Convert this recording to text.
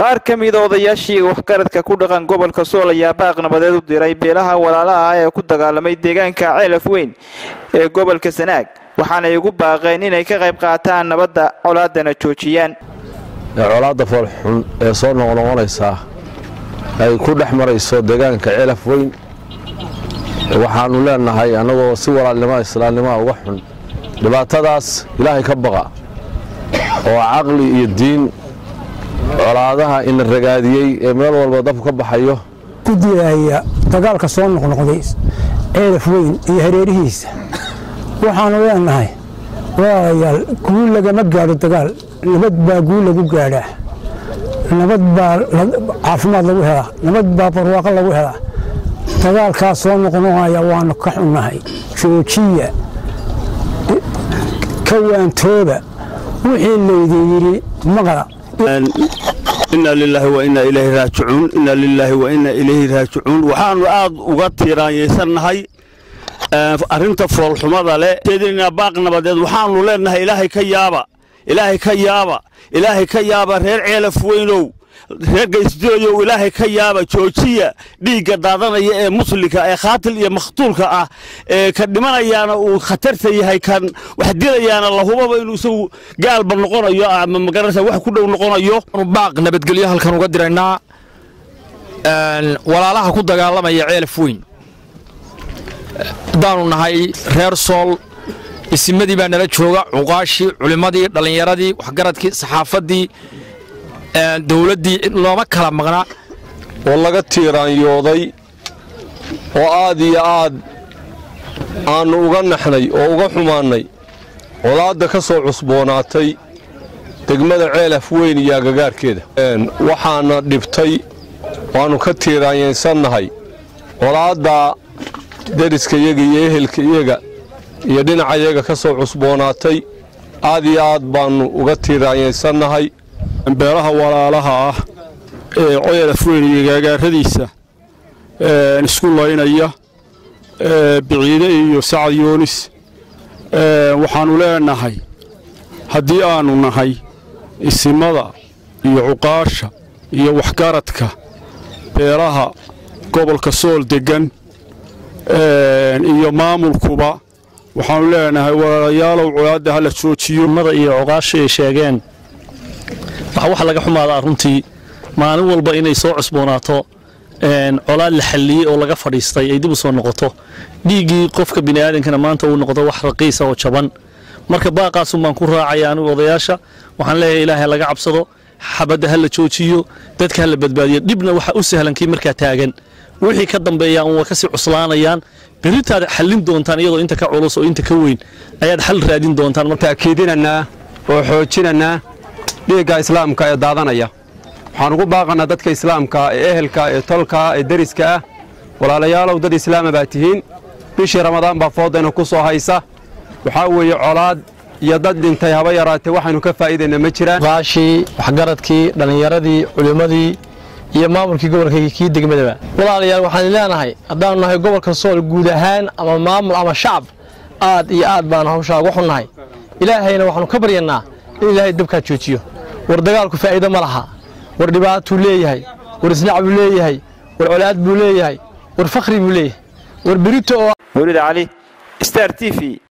qaar ka mida odayaashii waxgaradka ku dhaqan gobolka sool ayaa baaq nabadeed u diray beelaha walaalaha ah ee ku dagaalamay deegaanka ceelaf weyn ee gobolka sanaag waxaanay ugu baaqeen inay ka qayb qaataan nabadda colaadana joojiyaan colaadda foolxun ee soo noqnoqonaysaa ay ku dhex marayso deegaanka ceelaf weyn waxaannu leenahay annagoo si walaalnimoa islaamnimaa uga xun dhibaatadaas ilaahay ka baqa oo caqli iyo diin colaadaha ina ragaadiyey ee meel walba dabku ka baxayo ku dilaaya dagaalka soo noqnoqday ceelaf weyn iyo hareerihiisa waxaannu leenahay walaalayaal guul lagama gaadho dagaal nabad baa guul lagu gaadhaa nabad baa caafimaad lagu helaa nabad baa barwaaqo lagu helaa dagaalkaas soo noqnoqaya waannu ka xunnahay joojiya ka waantooba wixii laydin yidhi maqla inna lilaahi wa inna ilayhi raajicuun inna lilaahi wa inna ilayhi raajicuun waxaannu aad uga tiiraanyaysannahay arrinta foolxumada leh jeedinaa baaq nabadeed waxaannu leenahay ilaahay ka yaaba ilaahay ka yaaba ilaahay ka yaaba reer ceelaf weynow reer gaysdooyow ilaahay ka yaaba joojiya dhiigga daadanaya ee muslimka ee khaatil iyo makhtuulka ah ee ka dhimanayaana uu khatarta yahay kan wax dilayaana lahubaba inuu isagu gaalba noqonayo ama magaranaysa wax ku dhow noqonayo baaq nabadgelyo halkan uga diraynaa walaalaha ku dagaalamaya ceelaf weyn haddaanu nahay reer sool isimadii baa nala jooga cuqaashii culimmadii dhallinyaradii waxgaradkii saxaafaddii dowladdii looma kala maqna oo laga tiiraanyooday oo aad iyo aad aannu uga naxnay oo uga xumaannay colaadda ka soo cusboonaatay degmada ceelaf weyn iyo agagaarkeeda waxaana dhibtay waannu ka tiiraanyaysannahay colaadda deriskayaga iyo ehelkayaga iyo dhinacayaga ka soo cusboonaatay aad iyo aad baannu uga tiiraanyaysannahay beelaha walaalaha ah ee ceelaf weyn iyo gaagaaradiisa isku laynaya biciide iyo sacad yoonis waxaannu leenahay haddii aannu nahay isimada iyo cuqaasha iyo waxgaradka beelaha gobolka sool deggan iyo maamulkuba waxaannu leenahay walaalayaalow colaadda hala joojiyo mada iyo cuqaasha ay sheegeen waxa wax laga xumaadaa runtii maalin walba inay soo cusboonaato colaad la xalliyey oo laga fadhiistay ay dib u soo noqoto dhiiggii qofka bini'aadankana maanta uu noqdo wax raqiisa oo jaban marka baaqaasun baan ku raacaya anigu odayaasha waxaan leeyahay ilaahay laga cabsado xabadda ha la joojiyo dadka ha la badbaadiyo dhibna waxa u sahlan kii markaa taagan wixii ka dambeeya un waa kasii cuslaanayaan beritaad xallin doontaan iyadoo inta ka culus oo inta ka weyn ayaad xal raadin doontaan taakiidinannaa oo xoojinannaa dhiigga islaamka ee daadanaya waxaan ugu baaqannaa dadka islaamka ee ehelka ee tolka ee deriska ah walaalayaalow dad islaama baa tihiin bishii ramadaan baa foodayna ku soo haysa waxaa weeye colaad iyo dad dhintay haba yaraatee waxaynu ka faa'iidayna ma jiraan qaashii waxgaradkii dhallinyaradii culimmadii iyo maamulkii gobolka kii degmadaba walaalayaal waxaan leenahay haddaanu nahay gobolka sool guud ahaan ama maamul ama shacab aad iyo aad baanu hawshaa uga xunnahay ilaahayna waxaanu ka baryannaa in ilaahay dabkaa joojiyo war dagaalku faa'iido ma laha war dhibaatuu leeyahay war isnac buu leeyahay war colaad buu leeyahay war fakhri buu leeyahay war berito oo mawlid cali star t v